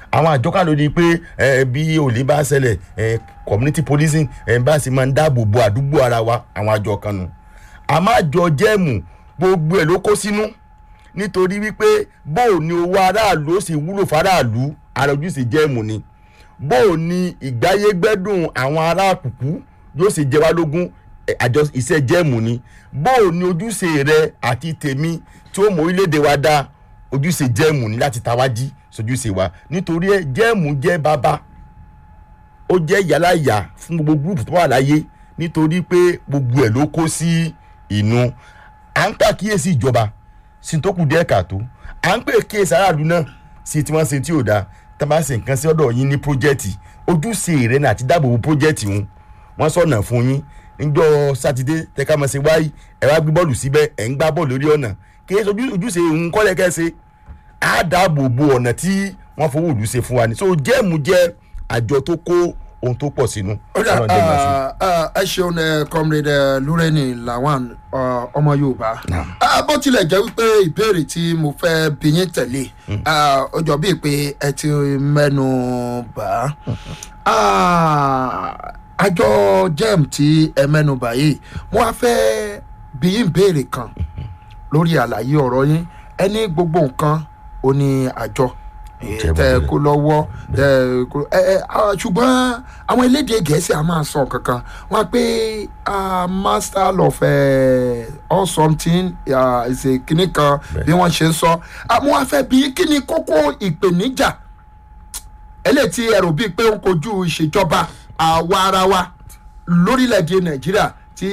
àwọn àjọ kan ló di pé ẹ bí olè bá ṣẹlẹ̀ ẹ community policing ẹ bá sì máa ń dáàbò bo àdúgbò ara wa àwọn àjọ kan nù àmọ́ àjọ jẹ́ẹ̀mù gbogbo ẹ̀ ló kó sínú nítorí wípé bóò ni owó aráàlú ó sì wúlò fáráàlú àròjúṣe jẹ́ẹ̀mù ni bóò ni ìgbáyégbẹ́dùn àwọn ará àkùkù yóò sì jẹ wá lógún ẹ, àjọ iṣẹ́ jẹ́ẹ̀mù ni bóò ni ojúṣe rẹ àti tèmi tí ó mọ orílẹ̀-èdè wa dá ojúṣe jẹ́ẹ̀mù ni láti tawájí sojúṣe wa nítorí ẹ jẹ́ẹ̀mù jẹ́ bàbá ó jẹ́ ìyálàyà fún gbogbo gúrùpù tó wà láyé nítorí pé gbogbo ẹ̀ ló kó sí inú à ń pàkíyèsí ìjọba sí tó kù díẹ̀ kàtó à ń pè kíyèsí aráàlú náà sí tí wọ́n ṣe tí ò dáa tá a bá ṣe nǹkan sí ọ̀dọ̀ yín ní pírójẹ́tì ojúṣe rẹ̀ náà àti dáàbòbò pírójẹ́tì wọn wọ́n sọ̀nà fún yín níjọ́ sátidé tẹ́ka mọ̀ sí wáyé ẹ̀ wá gbé bọ́ọ̀lù síbẹ̀ ẹ̀ ń gbá bọ́ọ̀lù lórí ọ̀nà kí ẹ sojú ojúṣe òun kọ́lẹ̀ kẹ́sẹ̀ á dáàbòbò ọ̀nà tí wọ́n fowó ìlú ṣe fún wa ni so jẹ́ẹ̀mù jẹ́ àjọ tó kó ohun tó pọ̀ sínú. ó dà Ọlọ́run jẹ́ ìgbà sí. ah, ah, ẹ ṣeun ẹ comrade eh, lureni lawan ah, ọmọ yorùbá Ah, bó tilẹ̀ jẹ́ wípé ìbéèrè tí mo fẹ́ bí yín tẹ̀lé ah, ó jọ bíi pé ẹ ti mẹ́nu bà á Ah, àjọ gem tí ẹ mẹ́nu bà yìí mo wá fẹ́ bí yín béèrè kan lórí àlàyé ọ̀rọ̀ yín ẹni gbogbo nǹkan ó ní àjọ Jẹ́ tẹ bó kó lọ́wọ́ tẹ kó ẹ ẹ ah, ṣùgbọ́n àwọn elédè gẹ̀ẹ́sì a máa sọ kankan wọn pé ah, master of eh, all something ah, ṣe kinní kan bí wọ́n ṣe ń sọ àmọ́ wọn fẹ́ bí kí ni kókó ìpèníjà eléyìí tí ẹrù bíi pé ń kojú ìṣèjọba àwa ara wa lórílẹ̀‐èdè nàìjíríà tí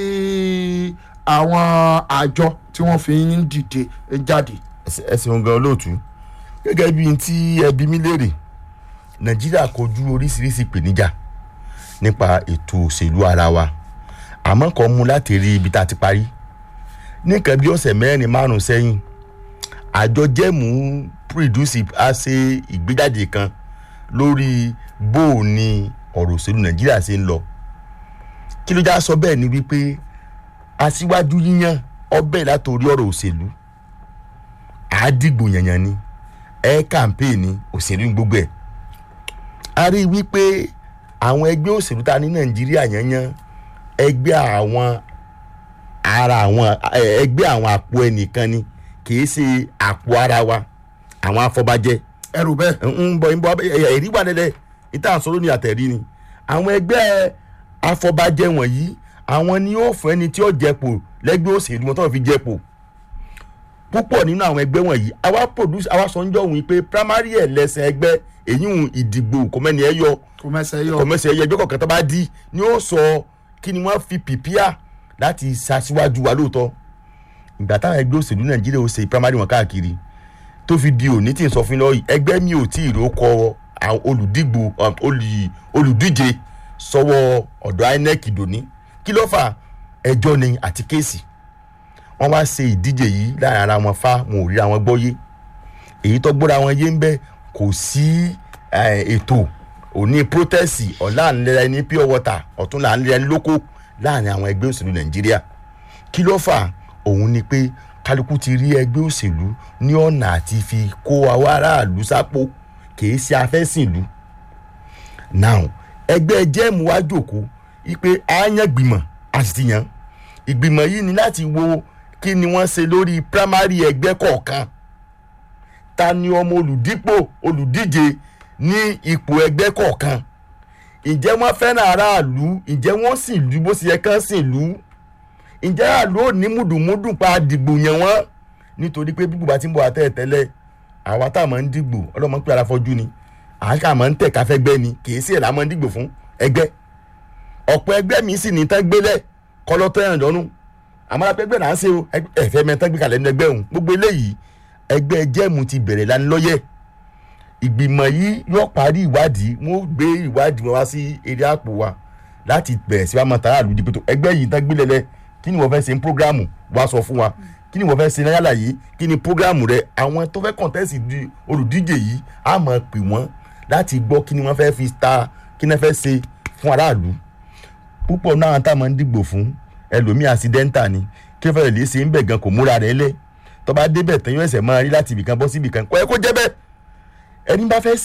àwọn àjọ tí wọ́n fi ń dìde jáde. Ẹ- ẹ ṣeun gan olóòtú gẹ́gẹ́ bí n tí ẹbí mi léèrè nàìjíríà kojú oríṣiríṣi ìpèníjà nípa ètò òṣèlú ara wa àmọ́ kan mú láti rí ibi tá a ti parí ní nǹkan bí ọ̀sẹ̀ mẹ́rin márùn-ún sẹ́yìn àjọ jẹ́mú pírìdúsì á ṣe ìgbéjáde kan lórí bó o ní ọ̀rọ̀ òṣèlú nàìjíríà ṣe ń lọ kí ló já sọ bẹ́ẹ̀ ni wípé aṣíwájú yíyan ọbẹ̀ látòrí ọ̀rọ̀ òṣèlú àádìgbò yànyàn ni ẹ kàmpéè ni òṣèlú ní gbogbo ẹ̀ a rí i wípé àwọn ẹgbẹ́ òṣèlú ta ní nàìjíríà yànyàn ẹgbẹ́ àwọn ara àwọn ẹ- ẹgbẹ́ àwọn àpò ẹnìkan ni kì í ṣe àpò ara wa àwọn afọbajẹ ẹrù bẹ́ẹ̀. ń bọ̀ ń bọ̀ ẹ̀rí wà lẹ́lẹ̀ ìta àsọ̀rọ̀ ní àtẹ̀rí ni àwọn ẹgbẹ́ afọbajẹ wọ̀nyí àwọn ni yóò fún ẹni tí ó jẹ́pò lẹ́gbẹ́ òṣèlú wọn tó fi jẹ́pò púpọ̀ nínú àwọn ẹgbẹ́ wọ̀nyí àwa produce àwa sọ ń jọ wí pé primary ẹlẹ́sìn ẹgbẹ́ èyí ń ìdìgbò kọ́mẹ́ni ẹ yọ kò mẹsẹ̀ yọ. kọ̀mẹ́sì ẹyẹ ẹgbẹ́ kọ̀ọ̀kan tó bá di ni ó sọ kí ni wọ́n fi pìpíà láti ṣaṣíwájú wa lóòótọ́ ìgbà táwọn ẹgbẹ́ òṣèlú nàìjíríà ó ṣe primary wọn káàkiri tó fi di òní tí n sọ fún lọ yìí ẹgbẹ́ mi ò tí ì rókọ àwọn olùdìgbò um, olù- olùdíje sọ́wọ́ ọ̀dọ̀ inec dòní kí ló fà ẹjọ́ ni àti kéèsì wọ́n wá ṣe ìdíje yìí láàrin ara wọn fa wọn ò ríra wọn gbọ́ yé èyí tó gbọ́ra wọn yé ń bẹ́ kò sí eh, ètò òní protest ọ̀la ńlẹ́ra ẹni pure water ọ̀tún là ńlẹ́ra ẹni lóko láàrin àwọn ẹgbẹ́ òṣèlú nàìjíríà kí ló fà òun ni pé kálukú ti rí ẹgbẹ́ òṣèlú ní ọ̀nà àti fi kó àwọn aráàlú sápò kìí ṣe afẹ́sìnlú now ẹgbẹ́ jẹ́ẹ̀mù wá jòkó wípé a yan gbìmọ̀ a sì ti yan ìgbìmọ̀ yìí ni láti wo kí ni wọ́n ṣe lórí primary ẹgbẹ́ kọ̀ọ̀kan ta ni ọmọ olùdípò olùdíje ní ipò ẹgbẹ́ kọ̀ọ̀kan ǹjẹ́ wọ́n fẹ́ràn aráàlú ǹjẹ́ wọ́n sì lú bó ṣe yẹ kán sì lú ǹjẹ́ aráàlú ò ní mùdùmùdù pa dìgbò yẹn wọ́n nítorí pé bí bùbá ti ń bọ̀ àtẹ̀ tẹ́lẹ̀ àwa tá a máa ń dìgbò ọlọ́mọ pé ara fọjú ni àáká máa ń tẹ̀ káfẹ́ gbẹ́ ni kì í sí ẹ̀là máa ń dìgbò fún ẹgbẹ́ ọ̀pọ̀ ẹgbẹ́ mi sì ní tán gbélẹ̀ kọ́lọ́tọ́ ẹ̀rìn lọ́nu àmọ́ ẹgbẹ́ náà ń ṣe o ẹ̀fẹ́ mẹ́tán gbé kalẹ̀ nínú ẹgbẹ́ òun gbogbo eléyìí ẹgbẹ́ jẹ́mu ti bẹ̀rẹ̀ lánilọ́yẹ̀ ìgbìmọ̀ yìí yóò parí ìwádìí wọ́n gbé ìwádìí wọn wá sí eré àpò wa láti bẹ̀rẹ̀ sí wa mọ̀ tààrà lùdí pẹ̀tọ́ ẹgbẹ́ yìí tán gbélé lẹ kí ni wọ́n fẹ́ ṣe ń prógráàmù wá sọ fún wa kí ni wọ́n fẹ́ ṣe náírà láyé kí ni prógráàmù rẹ àwọn tó fẹ́ kọ̀ǹtẹ́sì di olùdíje yìí á mọ̀ pè wọ́n láti gbọ́ kí ni wọ́n fẹ́ fi ta kí ni wọ́n fẹ́ ṣe fún aráàlú púpọ̀ náà tá a máa ń dìgbò fún ẹlòmíì àsidẹ́ńtà ni kí wọ́n fẹ́ lè ṣe ń bẹ̀ gan kò múra rẹ̀ lẹ̀ tó bá débẹ̀ tán yóò ẹsẹ̀ máa rí láti ibìkan bọ́ sí ibìkan kọ́ ẹ kó jẹ́ bẹ́ẹ̀ ẹni bá fẹ́